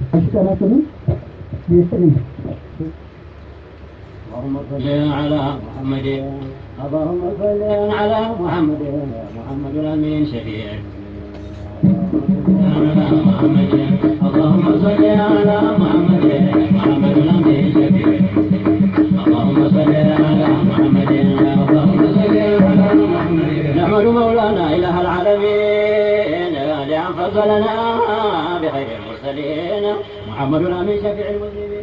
አሽቀናቅንም ይስጥልኝ። اللهم صل على محمد اللهم صل على محمد محمد الامين شفيع على محمد اللهم صل على محمد محمد الامين شفيع اللهم صل على محمد اللهم صل على محمد نحمد مولانا اله العالمين لان فضلنا بخير المرسلين محمد الامين شفيع المذنبين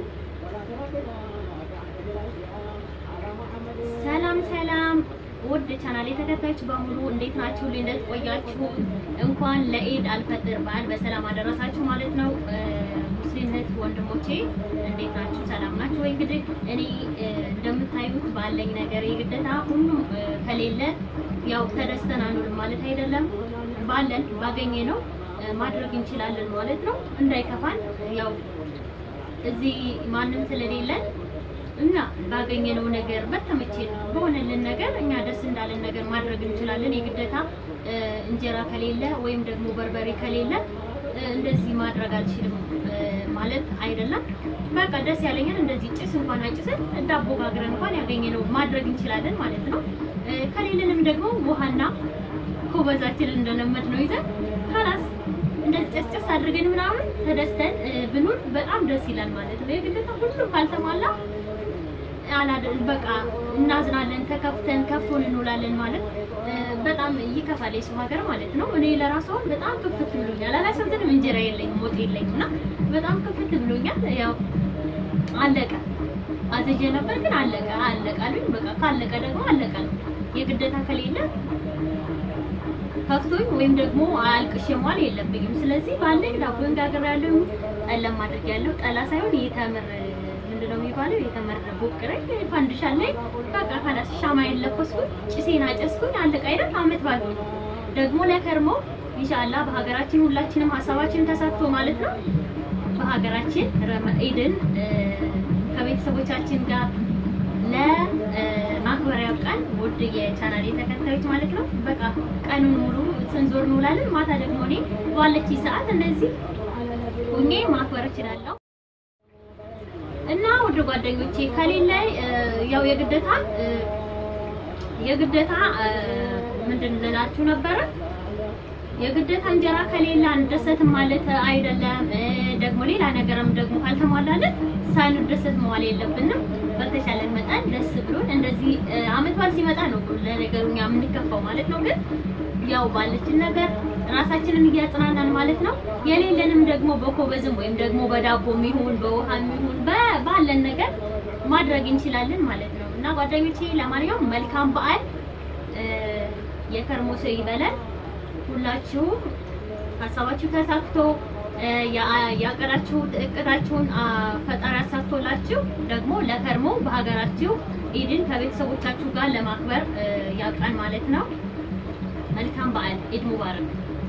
ሰላም ሰላም ውድ ቻናል ተከታዮች በሙሉ እንዴት ናችሁ? እንዴት ቆያችሁ? እንኳን ለኢድ አልፈጥር በዓል በሰላም አደረሳችሁ ማለት ነው። ሙስሊም እህት ወንድሞቼ እንዴት ናችሁ? ሰላም ናችሁ ወይ? እንግዲህ እኔ እንደምታዩት ባለኝ ነገር የግዴታ ሁሉም ከሌለ ያው ተደስተን አንውልም ማለት አይደለም። ባለን ባገኘ ነው ማድረግ እንችላለን ማለት ነው። እንዳይከፋን ያው እዚህ ማንም ስለሌለን እና ባገኘነው ነገር በተመቸን በሆነልን ነገር እኛ ደስ እንዳለን ነገር ማድረግ እንችላለን። የግዴታ እንጀራ ከሌለ ወይም ደግሞ በርበሬ ከሌለ እንደዚህ ማድረግ አልችልም ማለት አይደለም። በቃ ደስ ያለኝን እንደዚህ ጭስ እንኳን አጭሰን ዳቦ ጋግረን እንኳን ያገኘነው ማድረግ እንችላለን ማለት ነው። ከሌለንም ደግሞ ውሃና ኮበዛችንን እንደለመድ ነው ይዘን ካላስ እንደዚህ ጨስጨስ አድርገን ምናምን ተደስተን ብንውል በጣም ደስ ይላል ማለት ነው። የግዴታ ሁሉም ካልተሟላ አላደል በቃ እናዝናለን፣ ተከፍተን ከፍቶን እንውላለን ማለት በጣም ይከፋል። የሰው ሀገር ማለት ነው። እኔ ለራሱ አሁን በጣም ክፍት ብሎኛል። አላሳዝንም፣ እንጀራ የለኝም፣ ወጥ የለኝም እና በጣም ክፍት ብሎኛል። ያው አለቀ አዘዤ ነበር ግን አለቀ አለቀ አሉኝ። በቃ ካለቀ ደግሞ አለቀ ነው። የግዴታ ከሌለ ከፍቶኝ ወይም ደግሞ አልቅሼ መዋል የለብኝም። ስለዚህ ባለኝ ዳቦን ጋግሬያለሁ፣ ጠላም አድርጌያለሁ። ጠላ ሳይሆን የተምር ምንድን ነው የሚባለው? የተመረ ቦቅሬ ፋንድሻ ላይ በቃ ካላስ ሻማዬን ለኮስኩኝ፣ ጭሴን አጨስኩኝ፣ አለቀ አይደል? አመት ባል ደግሞ ለከርሞ ኢንሻአላህ በሀገራችን ሁላችንም ሀሳባችን ተሳክቶ ማለት ነው በሀገራችን ኢድን ከቤተሰቦቻችን ጋር ለማክበሪያው ቀን ውድ የቻናሌ ተከታዮች ማለት ነው። በቃ ቀኑን ሙሉ ስንዞር እንውላለን። ማታ ደግሞ እኔ ባለች ሰዓት እንደዚህ ሁኜ ማክበር እችላለሁ። እና ውድ ጓደኞቼ ከሌለ ያው የግዴታ የግዴታ ምንድን ልላችሁ ነበረ የግዴታ እንጀራ ከሌለ አንደሰትም ማለት አይደለም። ደግሞ ሌላ ነገርም ደግሞ ካልተሟላልን ሳንደሰት መዋል የለብንም። በተሻለን መጠን ደስ ብሎን እንደዚህ አመት በዓል ሲመጣ ነው ለነገሩ እኛ የምንከፋው ማለት ነው። ግን ያው ባለችን ነገር ራሳችንን እያጽናናን ማለት ነው። የሌለንም ደግሞ በኮበዝም ወይም ደግሞ በዳቦም ይሁን በውሃም ይሁን ባለን ነገር ማድረግ እንችላለን ማለት ነው። እና ጓደኞቼ ለማንኛውም መልካም በዓል የከርሞ ሰው ይበለን። ሁላችሁም ሀሳባችሁ ተሳክቶ ያቀዳችሁት እቅዳችሁን ፈጣሪ አሳክቶላችሁ ደግሞ ለከርሞ በሀገራችሁ ኢድን ከቤተሰቦቻችሁ ጋር ለማክበር ያብቃን ማለት ነው። መልካም በዓል ኢድ ሙባረክ።